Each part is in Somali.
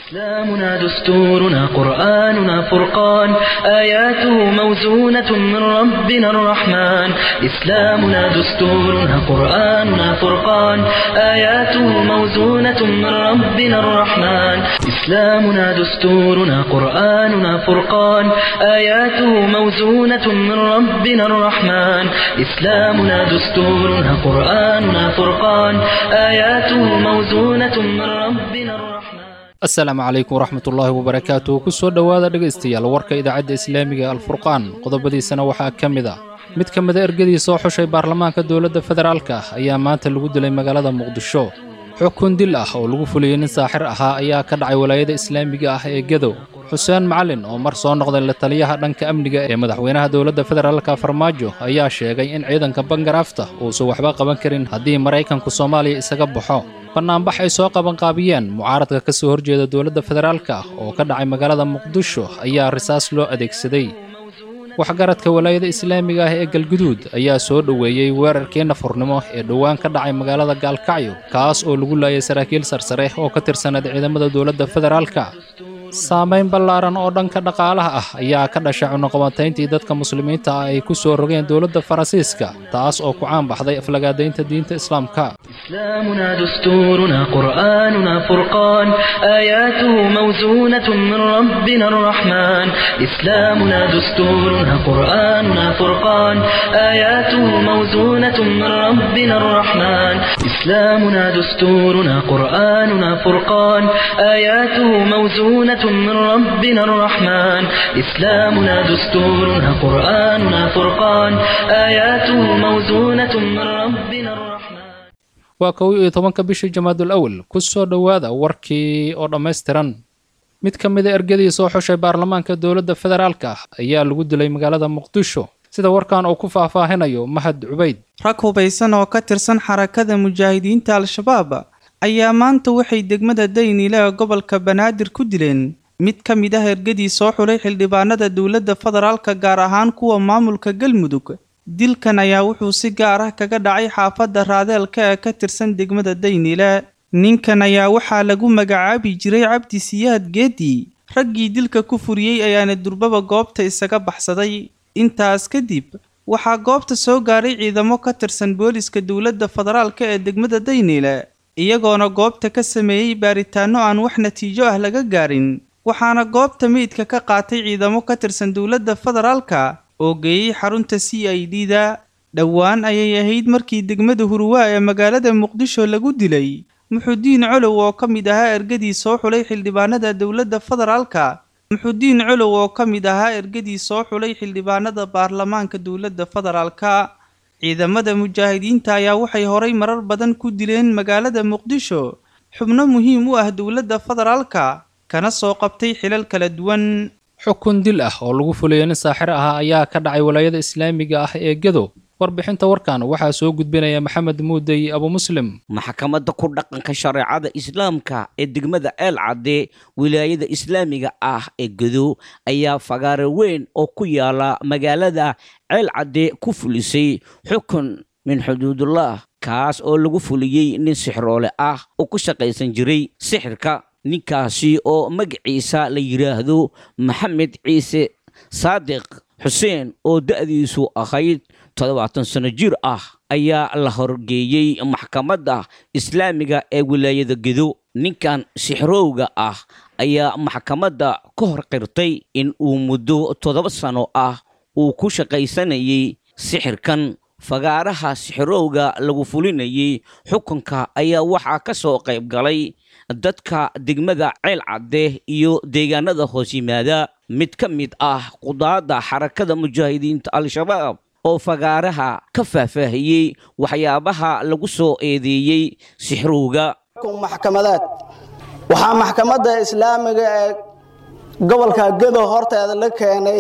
إسلامنا دستورنا قرآننا فرقان آياته موزونة من ربنا الرحمن إسلامنا دستورنا قرآننا فرقان آياته موزونة من ربنا الرحمن إسلامنا دستورنا قرآننا فرقان آياته موزونة من ربنا الرحمن إسلامنا دستورنا قرآننا فرقان آياته موزونة من ربنا الرحمن asalaamu calaykum waraxmatullaahi wabarakaatu ku soo dhowaada dhegaystayaal warka idaacadda islaamiga alfurqaan qodobadiisana waxaa ka mid ah mid ka mida ergadii soo xushay baarlamaanka dowladda federaalka ayaa maanta lagu dilay magaalada muqdisho xukun dil ah oo lagu fuliyey nin saaxir ahaa ayaa ka dhacay walaayada islaamiga ah ee gedow xuseen macalin oo mar soo noqday la taliyaha dhanka amniga ee madaxweynaha dowladda federaalka farmaajo ayaa sheegay in ciidanka bangaraafta uusan waxba qaban karin haddii maraykanku soomaaliya isaga baxo bannaanbax ay soo qabanqaabiyeen mucaaradka ka soo horjeeda dowladda federaalka oo ka dhacay magaalada muqdisho ayaa risaas loo adeegsaday waxgaradka walaayada islaamiga ah ee galguduud ayaa soo dhoweeyey weerarkii nafurnimo ee dhowaan ka dhacay magaalada gaalkacyo kaas oo lagu laayay saraakiil sarsare oo ka tirsaneed ciidamada dowladda federaalka saamayn ballaaran oo dhanka dhaqaalaha ah ayaa ka dhashay cunuqabatayntii dadka muslimiinta ah ay ku soo rogeen dowladda faransiiska taas oo ku caan baxday aflagaadaynta diinta islaamka إسلامنا دستورنا قرآننا فرقان آياته موزونة من ربنا الرحمن إسلامنا دستورنا قرآننا فرقان آياته موزونة من ربنا الرحمن إسلامنا دستورنا قرآننا فرقان آياته موزونة من ربنا الرحمن إسلامنا دستورنا قرآننا فرقان آياته موزونة من ربنا الرحمن waa kow iyo tobanka bishii jamaadul awal ku soo dhowaada warkii oo dhammaystiran mid ka mida ergadii soo xushay baarlamaanka dowladda federaalka ayaa lagu dilay magaalada muqdisho sida warkan uu ku faahfaahinayo mahad cubayd rag hubaysan oo ka tirsan xarakada mujaahidiinta al-shabaab ayaa maanta waxay degmada daynile ee gobolka banaadir ku dileen mid ka mid ah ergadii soo xulay xildhibaanada dowladda federaalka gaar ahaan kuwa maamulka galmudug dilkan ayaa wuxuu si gaar ah kaga dhacay xaafadda raadeelka ee ka tirsan degmada daynile ninkan ayaa waxaa lagu magacaabi jiray cabdi siyaad geedi raggii dilka ku furiyey ayaana durbaba goobta isaga baxsaday intaas kadib waxaa goobta soo gaaray ciidamo ka tirsan booliska dowladda federaalka ee degmada daynile iyagoona goobta ka sameeyey baaritaano aan wax natiijo ah laga gaarin waxaana goobta meydka ka qaatay ciidamo ka tirsan dowladda federaalka oo geeyey xarunta c i d da dhowaan ayay ahayd markii degmada hurwaa ee magaalada muqdisho lagu dilay muxudiin colow oo ka mid ahaa ergadii soo xulay xildhibaanada dowladda federaalka muxudiin colow oo ka mid ahaa ergadii soo xulay xildhibaanada baarlamaanka dowladda federaalka ciidamada mujaahidiinta ayaa waxay horay marar badan ku dileen magaalada muqdisho xubno muhiim u ah dowladda federaalka kana soo qabtay xilal kala duwan xukun dil ah oo lagu fuliyey nin saaxir ahaa ayaa ka dhacay walaayada islaamiga ah ee gedo warbixinta warkan waxaa soo gudbinaya maxamed muudey abu muslim maxkamadda ku dhaqanka shareecada islaamka ee degmada eel cadde wilaayada islaamiga ah ee gedo ayaa fagaare weyn oo ku yaala magaalada ceel cadde ku fulisay xukun min xuduudullah kaas oo lagu fuliyey nin sixroole ah oo ku shaqaysan jiray sixirka ninkaasi oo magaciisa la yidhaahdo maxamed ciise saadiq xuseen oo da'diisu ahayd toddobaatan sano jir ah ayaa la horgeeyey maxkamadda islaamiga ee wilaayada gedo ninkan sixrowga ah ayaa maxkamadda ka hor qirtay in uu muddo toddoba sano ah uu ku shaqaysanayay sixirkan fagaaraha sixrowga lagu fulinayay xukunka ayaa waxaa ka soo qayb galay dadka degmada ceel cadde iyo deegaanada hoos yimaada mid ka mid ah qudaadda xarakada mujaahidiinta al-shabaab oo fagaaraha ka faahfaahiyey waxyaabaha lagu soo eedeeyey sixrowga maxkamadaad waxaa maxkamadda islaamiga ee gobolka gedo horteeda la keenay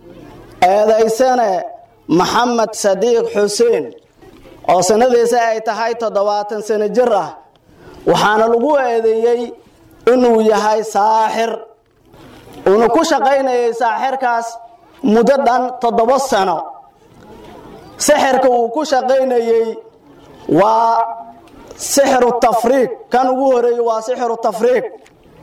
eedaysane maxamed sadiiq xuseen oo sanadiisa ay tahay toddobaatan sano jir ah waxaana lagu eedeeyey inuu yahay saaxir uuna ku shaqaynayay saaxirkaas muddo dhan toddoba sano sixirka uu ku shaqaynayey waa sixiru tafriiq kan ugu horeeyey waa sixiru tafriiq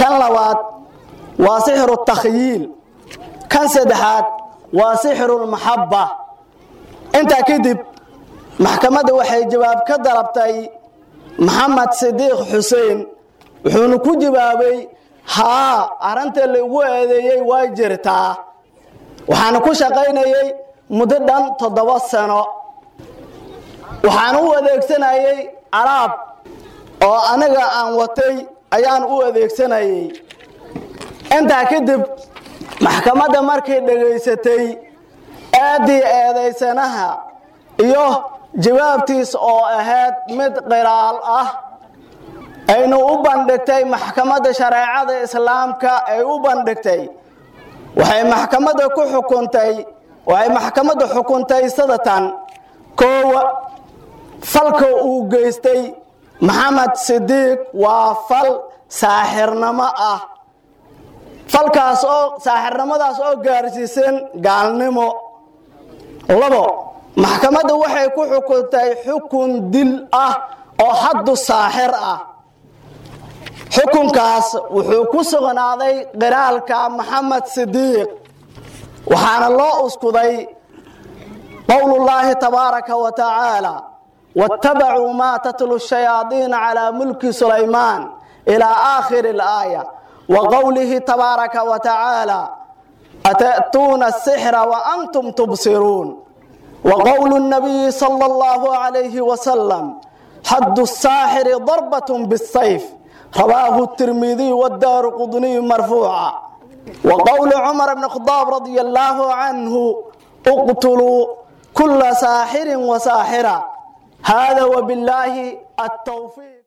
kan labaad waa sixru takhyiil kan saddexaad waa sixru lmaxabba intaa kadib maxkamadda waxay jawaab ka dalabtay maxamed sidiiq xuseen wuxuuna ku jawaabay haa arrinta laigu eedeeyey way jirtaa waxaana ku shaqaynayay muddo dhan toddoba sano waxaan u adeegsanayay alaab oo aniga aan watay ayaan u adeegsanayay intaa kadib maxkamadda markay dhegaysatay aadii eedaysanaha iyo jawaabtiis oo ahayd mid qiraal ah aynu u bandhigtay maxkamadda shareecada islaamka ay u bandhigtay waxay maxkamadda ku xukuntay waxay maxkamadda xukuntay sadatan koowa falka uu geystay maxamed sidiiq waa fal saaxirnimo ah falkaas oo saaxirnimadaas oo gaarsiisan gaalnimo labo maxkamadda waxay ku xukuntay xukun dil ah oo haddu saaxir ah xukunkaas wuxuu ku sugnaaday qiraalka maxamed sidiiq waxaana loo uskuday qowlullaahi tabaaraka wa tacaala waattabacuu maa tatlu shayaadiina calaa mulki sulaymaan ilaa aakhiri alaaya wa qowlihi tabaaraka wa tacaala ata'tuuna asixra wa antum tubsiruun wa qowlu nabiyi sala allahu calayhi wasalam xaddu saaxiri darbatun bisayf رواه الترمذي والدار قطني مرفوعا وقول عمر بن الخطاب رضي الله عنه اقتلوا كل ساحر وساحرة هذا وبالله التوفيق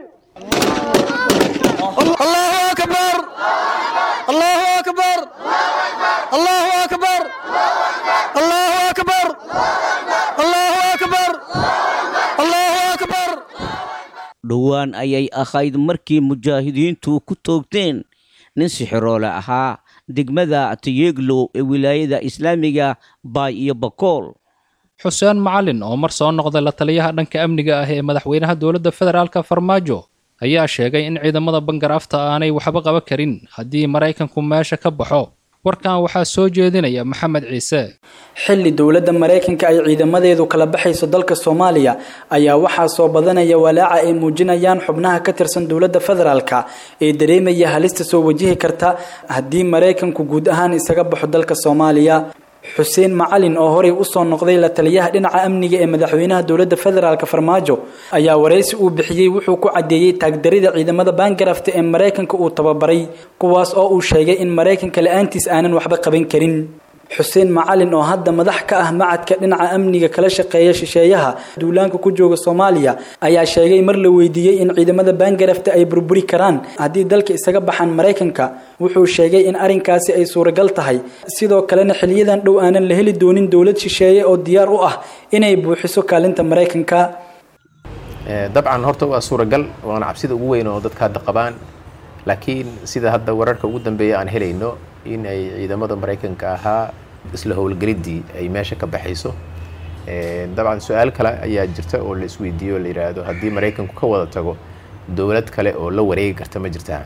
الله أكبر الله أكبر الله أكبر الله أكبر الله أكبر الله أكبر dhowaan ayay ahayd markii mujaahidiintu ku toogteen nin sixiroole ahaa degmada tayeglow ee wilaayada islaamiga baay iyo bakool xuseen macalin oo mar soo noqday la taliyaha dhanka amniga ah ee madaxweynaha dowladda federaalka farmaajo ayaa sheegay in ciidamada bangarafta aanay waxba qaban karin haddii maraykanku meesha ka baxo warkan waxaa soo jeedinaya maxamed ciise xilli dowladda maraykanka ay ciidamadeedu kala baxayso dalka soomaaliya ayaa waxaa soo badanaya walaaca ay muujinayaan xubnaha ka tirsan dowladda federaalka ee dareemaya halista soo wajihi karta haddii maraykanku guud ahaan isaga baxo dalka soomaaliya xuseen macalin oo horey usoo noqday la taliyaha dhinaca amniga ee madaxweynaha dowladda federaalka farmaajo ayaa waraysi uu bixiyey wuxuu ku caddeeyey taagdarida ciidamada baangarafta ee maraykanka uu tababaray kuwaas oo uu sheegay in maraykanka la-aantiis aanan waxba qaban karin xuseen macalin oo hadda madax ka ah macadka dhinaca amniga kala shaqeeya shisheeyaha duulaanka ku jooga soomaaliya ayaa sheegay mar la weydiiyey in ciidamada baangarafta ay burburi karaan haddii dalka isaga baxaan maraykanka wuxuu sheegay in arrinkaasi ay suuragal tahay sidoo kalena xiliyadan dhow aanan la heli doonin dowlad shisheeye oo diyaar u ah inay buuxiso kaalinta maraykanka dabcan horta waa suuragal waana cabsida ugu weyn oo dadka hadda qabaan laakiin sida hadda wararka ugu dambeeya aan helayno in ay ciidamada maraykanka ahaa isla howlgeliddii ay meesha ka baxayso dabcan su-aal kale ayaa jirta oo la isweydiiyo o la yidhaahdo haddii maraykanku ka wada tago dowlad kale oo la wareegi karta ma jirtaa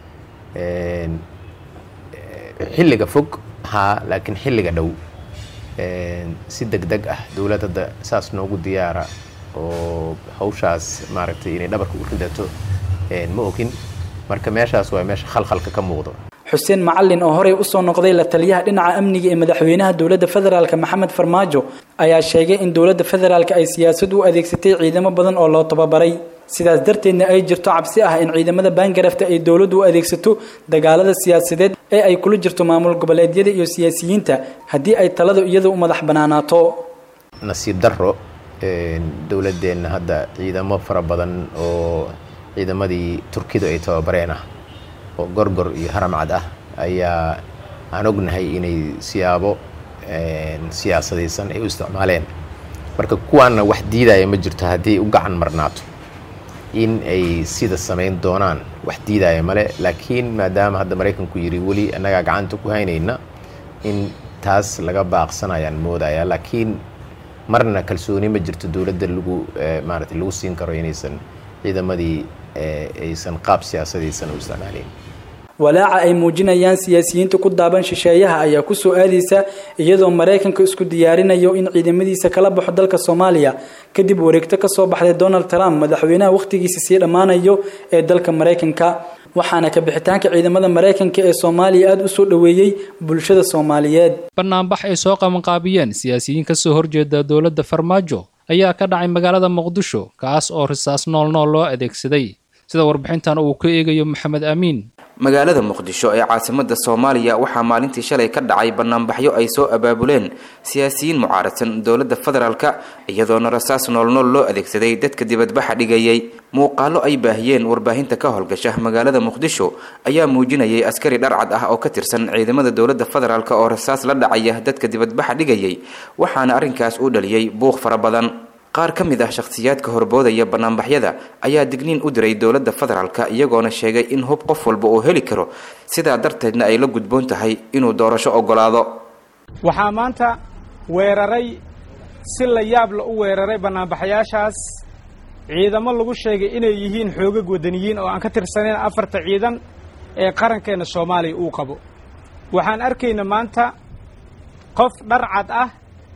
xilliga fog haa laakiin xilliga dhow si deg deg ah dowlad hadda saas noogu diyaara oo hawshaas maaragtay inay dhabarka u ridato ma ogin marka meeshaas waa meesha khalkhalka ka muuqdo xuseen macalin oo horey usoo noqday la taliyaha dhinaca amniga ee madaxweynaha dowladda federaalka maxamed farmaajo ayaa sheegay in dowladda federaalka ay siyaasad u adeegsatay ciidamo badan oo loo tababaray sidaas darteedna ay jirto cabsi ah in ciidamada baangarafta ay dowladdu u adeegsato dagaalada siyaasadeed ee ay kula jirto maamul goboleedyada iyo siyaasiyiinta haddii ay taladu iyadu u madax banaanaato nasiib darro dowladdeenna hadda ciidamo fara badan oo ciidamadii turkidu ay tababareen ah oo gorgor iyo haramcad ah ayaa aan ognahay inay siyaabo siyaasadaysan ay u isticmaaleen marka kuwaanna wax diidaya ma jirto haddii u gacan marnaato in ay sida samayn doonaan wax diidaya male laakiin maadaama hadda maraykanku yidhi weli annagaa gacanta ku haynayna in taas laga baaqsanayaan moodaya laakiin marna kalsooni ma jirto dowladda lagu maaragtay lagu siin karo inaysan ciidamadii aysan qaab siyaasadaysan u isticmaaleyn walaaca ay muujinayaan siyaasiyiinta ku daaban shisheeyaha ayaa kusoo aadaysa iyadoo maraykanka isku diyaarinayo in ciidamadiisa kala baxo dalka soomaaliya kadib wareegto kasoo baxday donald trump madaxweynaha wakhtigiisa sii dhammaanayo ee dalka maraykanka waxaana ka bixitaanka ciidamada maraykanka ee soomaaliya aada u soo dhoweeyey bulshada soomaaliyeed banaanbax ay soo qabanqaabiyeen siyaasiyiin kasoo horjeeda dowladda farmaajo ayaa ka dhacay magaalada muqdisho kaas oo risaas nool nool loo adeegsaday sida warbixintan uu ka eegayo maxamed amiin magaalada muqdisho ee caasimada soomaaliya waxaa maalintii shalay ka dhacay banaanbaxyo ay soo abaabuleen siyaasiyiin mucaaradsan dowladda federaalka iyadoona rasaas noolnool loo adeegsaday dadka dibadbaxa dhigayay muuqaalo ay baahiyeen warbaahinta ka howlgasha magaalada muqdisho ayaa muujinayay askari dharcad ah oo ka tirsan ciidamada dowladda federaalk oo rasaas la dhacaya dadka dibadbaxa dhigayay waxaana arrinkaas u dhaliyey buuq fara badan qaar ka mid ah shakhsiyaadka horboodaya banaanbaxyada ayaa digniin u diray dowladda federaalka iyagoona sheegay in hub qof walba uu heli karo sidaa darteedna ay la gudboon tahay inuu doorasho ogolaado waxaa maanta weeraray si la yaab la u weeraray banaanbaxayaashaas ciidamo lagu sheegay inay yihiin xoogag wadaniyiin oo aan ka tirsanayn afarta ciidan ee qarankeenna soomaaliya uu qabo waxaan arkayna maanta qof dharcad ah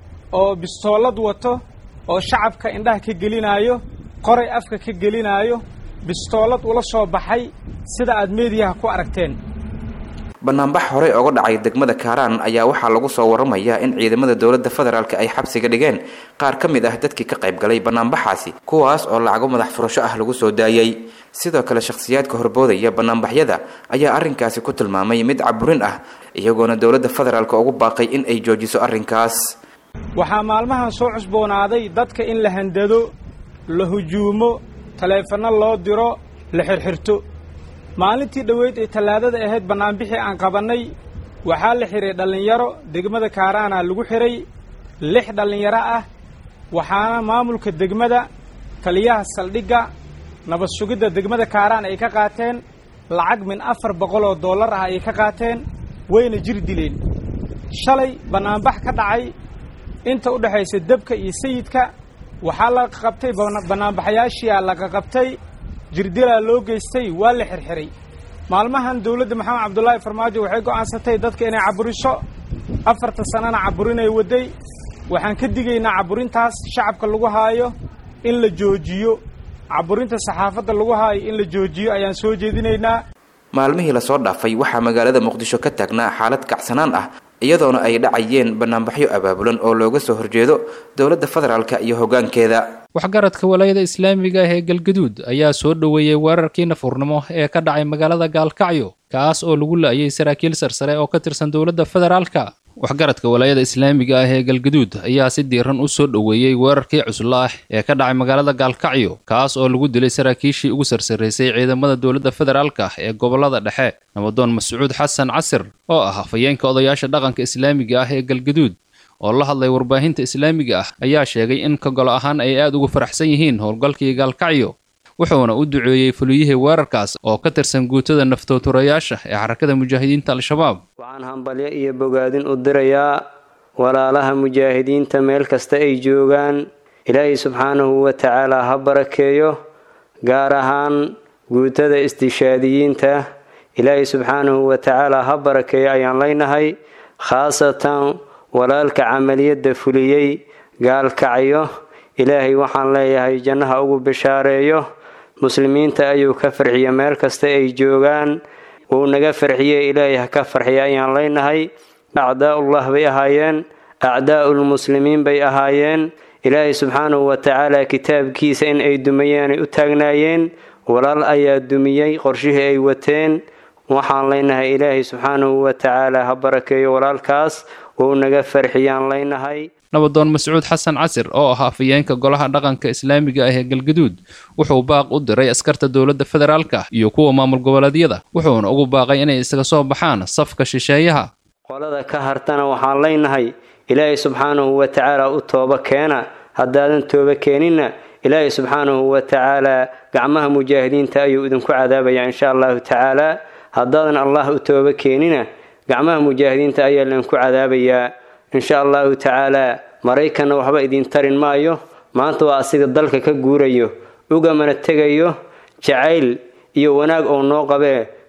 oo bistoolad wato oo shacabka indhaha ka gelinaayo qoray afka ka gelinaayo bistoolad ula soo baxay sida aad meediyaha ku aragteen banaanbax horey oga dhacay degmada kaaraan ayaa waxaa lagu soo waramayaa in ciidamada dowladda federaalk ay xabsiga dhigeen qaar ka mid ah dadkii ka qayb galay banaanbaxaasi kuwaas oo lacago madax furasho ah lagu soo daayey sidoo kale shakhsiyaadka horboodaya banaanbaxyada ayaa arrinkaasi ku tilmaamay mid caburin ah iyagoona dowladda federaalk ugu baaqay in ay joojiso arrinkaas waxaa maalmahan soo cusboonaaday dadka in la handado la hujuumo taleefanno loo diro la xirxirto maalintii dhoweyd ee tallaadada ahayd bannaanbixii aan qabannay waxaa la xidhay dhallinyaro degmada kaaraana lagu xidhay lix dhallinyaro ah waxaana maamulka degmada taliyaha saldhigga nabad sugidda degmada kaaraan ay ka qaateen lacag min afar boqol oo dollar ah ayay ka qaateen wayna jir dileen shalay bannaanbax ka dhacay inta u dhexaysa debka iyo sayidka waxaa la qabtay bannaanbaxayaashiyaa laga qabtay jirdilaa loo geystay waa la xirxiray maalmahan dowladda maxamed cabdulaahi farmaajo waxay go'aansatay dadka inay caburiso afarta sanana caburinay waday waxaan ka digaynaa caburintaas shacabka lagu haayo in la joojiyo caburinta saxaafadda lagu haayo in la joojiyo ayaan soo jeedinaynaa maalmihii lasoo dhaafay waxaa magaalada muqdisho ka taagnaa xaalad kacsanaan ah iyadoona ay dhacayeen banaanbaxyo abaabulan oo looga soo horjeedo dowladda federaalk iyo hoggaankeeda waxgaradka walaayada islaamiga ah ee galgaduud ayaa soo dhoweeyey weerarkii nafurnimo ee ka dhacay magaalada gaalkacyo kaas oo lagu la'ayay saraakiil sarsare oo ka tirsan dowladda federaalka waxgaradka walaayada islaamiga ah ee galgaduud ayaa si diiran u soo dhoweeyey weerarkii cuslo ah ee ka dhacay magaalada gaalkacyo kaas oo lagu dilay saraakiishii ugu sarsaraysay ciidamada dowladda federaalka ee gobollada dhexe nabadoon mascuud xasan casir oo ah hafayeenka odayaasha dhaqanka islaamiga ah ee galgaduud oo la hadlay warbaahinta islaamiga ah ayaa sheegay in ka golo ahaan ay aad ugu faraxsan yihiin howlgalkii gaalkacyo wuxuuna u duceeyey fuliyihii weerarkaas oo ka tirsan guutada naftooturayaasha ee xarakada mujaahidiinta al-shabaab waxaan hambalyo iyo bogaadin u dirayaa walaalaha mujaahidiinta meel kasta ay joogaan ilaahay subxaanahu wa tacaalaa ha barakeeyo gaar ahaan guutada istishaadiyiinta ilaahay subxaanahu wa tacaalaa ha barakeeyo ayaan leynahay khaasatan walaalka camaliyadda fuliyey gaalkacyo ilaahay waxaan leeyahay jannaha ugu bishaareeyo muslimiinta ayuu ka farxiya meel kasta ay joogaan wuu naga farxiye ilaahay ha ka farxiya ayaan leynahay acdaa'ullah bay ahaayeen acdaa'ulmuslimiin bay ahaayeen ilaahay subxaanahu wa tacaala kitaabkiisa in ay dumayeen ay u taagnaayeen walaal ayaa dumiyey qorshihii ay wateen waxaan leynahay ilaahay subxaanahu wa tacaala ha barakeeyo walaalkaas wuu naga farxiyaan leynahay nabadoon mascuud xasan casir oo ah afayeenka golaha dhaqanka islaamiga ah ee galgaduud wuxuu baaq u diray askarta dowladda federaalka iyo kuwa maamul goboleedyada wuxuuna ugu baaqay inay isaga soo baxaan safka shisheeyaha qolada ka hartana waxaan leynahay ilaahay subxaanahu wa tacaala u tooba keena haddaadan tooba keeninna ilaahay subxaanahu wa tacaalaa gacmaha mujaahidiinta ayuu idinku cadaabayaa insha allahu tacaalaa haddaadan allah u tooba keenina gacmaha mujaahidiinta ayaa laydinku cadaabayaa insha allahu tacaalaa maraykanna waxba idin tarin maayo maanta waa asiga dalka ka guurayo ugamana tegayo jacayl iyo wanaag oo noo qabee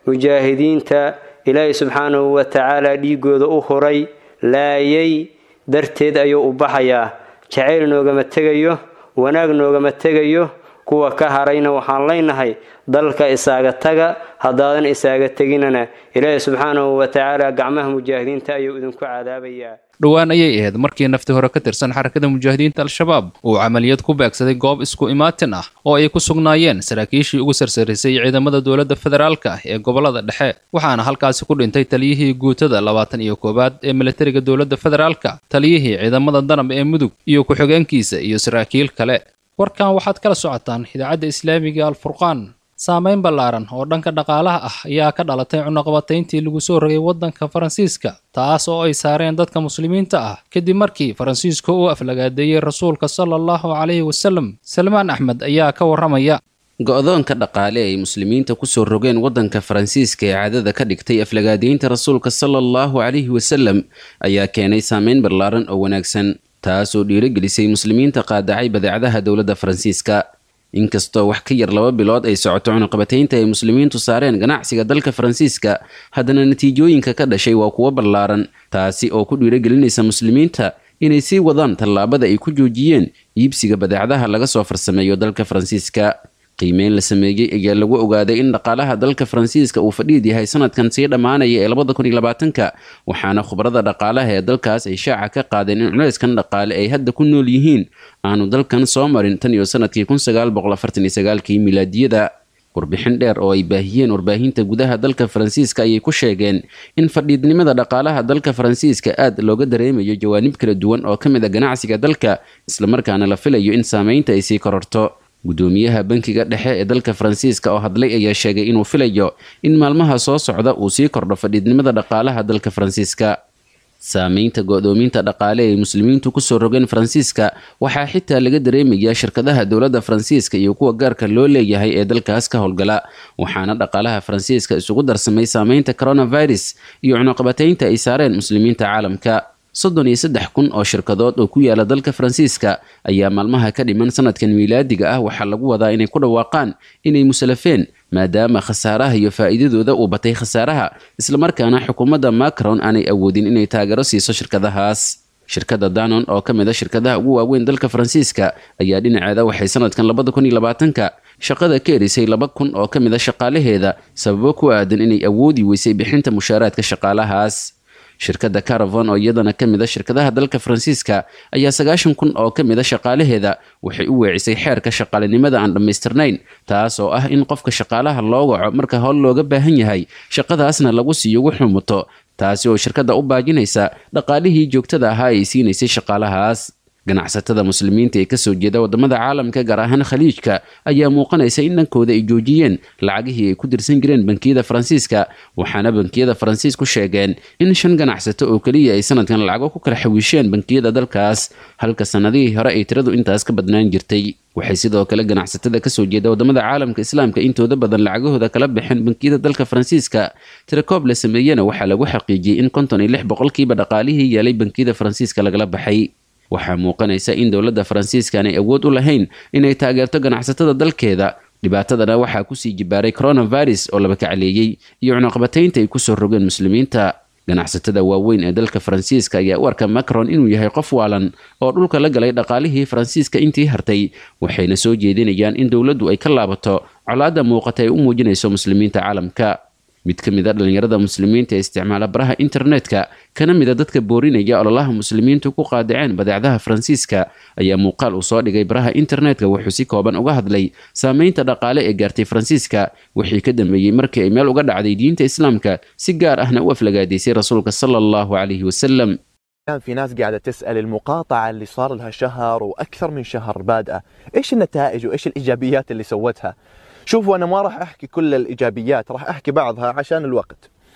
mujaahidiinta ilaahay subxaanahu wa tacaala dhiigooda u huray laayay darteed ayuu u baxayaa jacayl noogama tegayo wanaag noogama tegayo kuwa ka harayna waxaan leynahay dalka isaaga taga haddaadan isaaga teginana ilaahi subxaanahu wa tacaala gacmaha mujaahidiinta ayuu idinku cadaabayaa dhowaan ayay ahayd markii nafti hore ka tirsan xarakada mujaahidiinta al-shabaab uu camaliyad ku beegsaday goob isku imaatin ah oo ay ku sugnaayeen saraakiishii ugu sarsarisay ciidamada dowladda federaalka ah ee gobolada dhexe waxaana halkaasi ku dhintay taliyihii guutada labaatan iyo koowaad ee militariga dowladda federaalka taliyihii ciidamada danab ee mudug iyo ku-xigeenkiisa iyo saraakiil kale warkan waxaad kala socotaan idaacadda islaamiga alfurqaan saameyn ballaaran oo dhanka dhaqaalaha ah ayaa ka dhalatay cunaqabatayntii lagu soo rogay waddanka faransiiska taas oo ay saareen dadka muslimiinta ah kadib markii faransiisku uu aflagaadeeyey rasuulka sala allahu calayhi wasalem salmaan axmed ayaa ka warramaya go-doonka dhaqaale ay muslimiinta kusoo rogeen waddanka faransiiska ee caadada ka dhigtay aflagaadeynta rasuulka sala allahu calayhi wasalem ayaa keenay saameyn ballaaran oo wanaagsan taasoo dhiirogelisay muslimiinta qaadacay badeecadaha dowladda faransiiska inkastoo wax ka yar laba bilood ay socoto cunuqabataynta ay muslimiintu saareen ganacsiga dalka faransiiska haddana natiijooyinka ka dhashay waa kuwo ballaaran taasi oo ku dhiirogelinaysa muslimiinta inay sii wadaan tallaabada ay ku joojiyeen iibsiga badeecadaha laga soo farsameeyo dalka faransiiska qiimeyn la sameeyey ayaa lagu ogaaday in dhaqaalaha dalka faransiiska uu fadhiid yahay sanadkan sii dhammaanaya ee labada kun iyo labaatanka waxaana khubarada dhaqaalaha ee dalkaas ay shaaca ka qaadeen in culeyskan dhaqaale ay hadda ku nool yihiin aanu dalkan soo marin tan iyo sanadkii kun sagaal boqol afartan iyo sagaalkii milaadiyada warbixin dheer oo ay baahiyeen warbaahinta gudaha dalka faransiiska ayay ku sheegeen in fadhiidnimada dhaqaalaha dalka faransiiska aad looga dareemayo jawaanib kala duwan oo ka mid a ganacsiga dalka islamarkaana la filayo in saameynta ay sii kororto gudoomiyaha bankiga dhexe ee dalka faransiiska oo hadlay ayaa sheegay inuu filayo in maalmaha soo socda uu sii kordho fadhiidnimada dhaqaalaha dalka faransiiska saameynta go-doominta dhaqaale ay muslimiintu kusoo rogeen faransiiska waxaa xitaa laga dareemayaa shirkadaha dowladda faransiiska iyo kuwa gaarka loo leeyahay ee dalkaas ka howlgala waxaana dhaqaalaha faransiiska isugu darsamay saameynta coronavirus iyo cunuqabataynta ay saareen muslimiinta caalamka soddon iyo saddex kun oo shirkadood oo ku yaala dalka faransiiska ayaa maalmaha ka dhiman sanadkan miilaadiga ah waxaa lagu wadaa inay ku dhawaaqaan inay musalafeen maadaama khasaaraha iyo faa'iidadooda uu batay khasaaraha islamarkaana xukuumadda macron aanay awoodin inay taageero siiso shirkadahaas shirkadda danon oo ka mid a shirkadaha ugu waaweyn dalka faransiiska ayaa dhinaceeda waxay sanadkan labada kun iyo labaatanka shaqada ka erisay laba kun oo ka mid a shaqaalaheeda sababo ku aadan inay awoodi weysay bixinta mushaaraadka shaqaalahaas shirkadda caravon oo iyadana ka mid a shirkadaha dalka faransiiska ayaa sagaashan kun oo ka mid a shaqaalaheeda waxay u weecisay xeerka shaqaalinimada aan dhammaystirnayn taas oo ah in qofka shaqaalaha loo waco marka howl looga baahan yahay shaqadaasna lagu siiyo wuxuu muto taasi oo shirkadda u baajinaysa dhaqaalihii joogtada ahaa ay siinaysay shaqaalahaas ganacsatada muslimiinta ee kasoo jeeda wadamada caalamka gaar ahaan khaliijka ayaa muuqanaysa in dhankooda ay joojiyeen lacagihii ay ku dirsan jireen bankiyada faransiiska waxaana bankiyada faransiisku sheegeen in shan ganacsato oo keliya ay sanadkan lacago ku kala xawiisheen bankiyada dalkaas halka sanadihii hore ay tiradu intaas ka badnaan jirtay waxay sidoo kale ganacsatada kasoo jeeda wadamada caalamka islaamka intooda badan lacagahooda kala baxeen bankiyada dalka faransiiska tirakoob la sameeyena waxaa lagu xaqiijiyey in konton iyo lix boqolkiiba dhaqaalihii yeelay bankiyada faransiiska lagala baxay waxaa muuqanaysa in dowladda faransiiska aanay awood u lahayn inay taageerto ganacsatada dalkeeda dhibaatadana waxaa kusii jibaaray coronavirus oo laba kacleeyey iyo cunuqabataynta ay kusoo rogeen muslimiinta ganacsatada waaweyn ee dalka faransiiska ayaa u arka macron inuu yahay qof waalan oo dhulka la galay dhaqaalihii faransiiska intii hartay waxayna soo jeedinayaan in dowladdu ay ka laabato colaadda muuqata ay u muujinayso muslimiinta caalamka mid ka mid a dhallinyarada muslimiinta ee isticmaala baraha internetka kana mid a dadka boorinaya ololaha muslimiintu ku qaadaceen badeecdaha faransiiska ayaa muuqaal uu soo dhigay baraha internetka wuxuu si kooban uga hadlay saameynta dhaqaale ee gaartay faransiiska wixii ka dambeeyey markii ay meel uga dhacday diinta islaamka si gaar ahna u aflagaadaysay rasuulka sala allahu calayhi wasalam كان في ناس قاعدة تسأل المقاطعة اللي صار لها شهر وأكثر من شهر بادئة إيش النتائج وإيش الإيجابيات اللي سوتها شوفوا أنا ما راح أحكي كل الإيجابيات راح أحكي بعضها عشان الوقت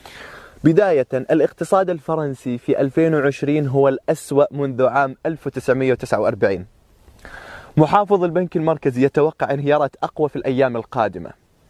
بداية الاقتصاد الفرنسي في 2020 هو الأسوأ منذ عام 1949 محافظ البنك المركزي يتوقع انهيارات أقوى في الأيام القادمة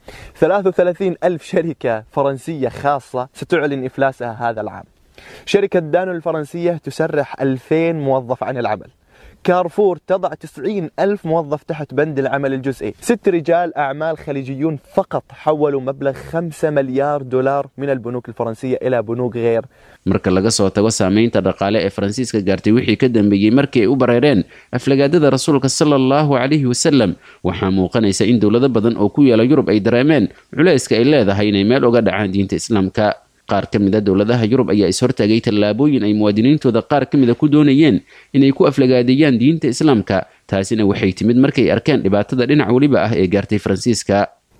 33 ألف شركة فرنسية خاصة ستعلن إفلاسها هذا العام شركة دانو الفرنسية تسرح 2000 موظف عن العمل كارفور تضع 90 ألف موظف تحت بند العمل الجزئي ست رجال أعمال خليجيون فقط حولوا مبلغ 5 مليار دولار من البنوك الفرنسية إلى بنوك غير marka laga soo tago saameynta dhaqaale ee faransiiska gaartay wixii ka dambeeyey markii ay u bareereen aflagaadada rasuulka sala allahu calayhi wasalam waxaa muuqanaysa in dowlado badan oo ku yaala yurub ay dareemeen culayska ay leedahay inay meel uga dhacaan diinta islaamka qaar ka mid a dowladaha yurub ayaa ishortaagay tallaabooyin ay muwaadiniintooda qaar ka mida ku doonayeen inay ku aflagaadeeyaan diinta islaamka taasina waxay timid markay arkeen dhibaatada dhinac weliba ah ee gaartay faransiiska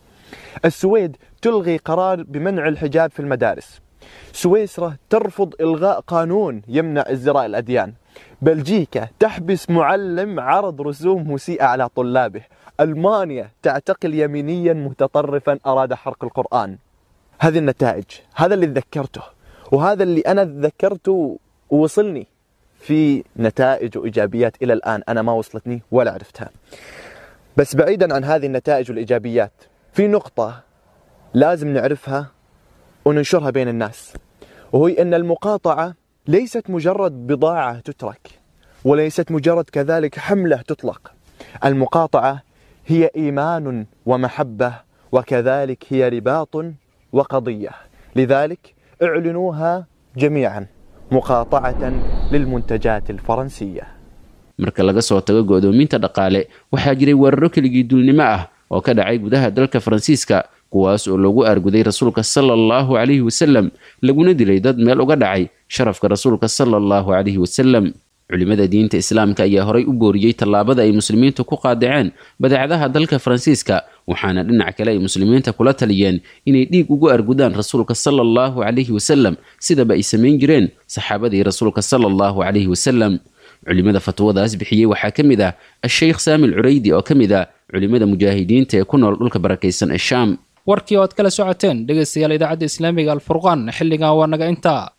السويد تلغي قرار بمنع الحجاب في المدارس سويسرا ترفض إلغاء قانون يمنع ازدراء الأديان بلجيكا تحبس معلم عرض رسوم مسيئة على طلابه ألمانيا تعتقل يمينيا متطرفا أراد حرق القرآن هذه النتائج هذا اللي تذكرته وهذا اللي أنا تذكرته ووصلني في نتائج وإيجابيات إلى الآن أنا ما وصلتني ولا عرفتها بس بعيدا عن هذه النتائج والإيجابيات في نقطة لازم نعرفها وننشرها بين الناس وهي أن المقاطعة ليست مجرد بضاعة تترك وليست مجرد كذلك حملة تطلق المقاطعة هي إيمان ومحبة وكذلك هي رباط وقضية لذلك اعلنوها جميعا مقاطعة للمنتجات الفرنسية marka laga soo tago go'doominta dhaqaale waxaa jiray weeraro keligii duulnimo ah oo ka dhacay gudaha dalka faransiiska kuwaas oo loogu aarguday rasuulka sala allahu calayhi wasalam laguna dilay dad meel uga dhacay sharafka rasuulka sala allahu calayhi wasalam culimada diinta islaamka ayaa horay u booriyey tallaabada ay muslimiintu ku qaadaceen badeecadaha dalka faransiiska waxaana dhinac kale ay muslimiinta kula taliyeen inay dhiig ugu argudaan rasuulka sala allahu calayhi wasalam sidaba ay samayn jireen saxaabadii rasuulka sala allahu calayhi wasalam culimada fatwadaas bixiyey waxaa ka mid ah asheykh saamil curaydi oo ka mid ah culimada mujaahidiinta ee ku nool dhulka barakaysan ee shaam warkii ood kala socoteen dhegaystayaal idaacadda islaamiga alfurqaan xilligan waa naga intaa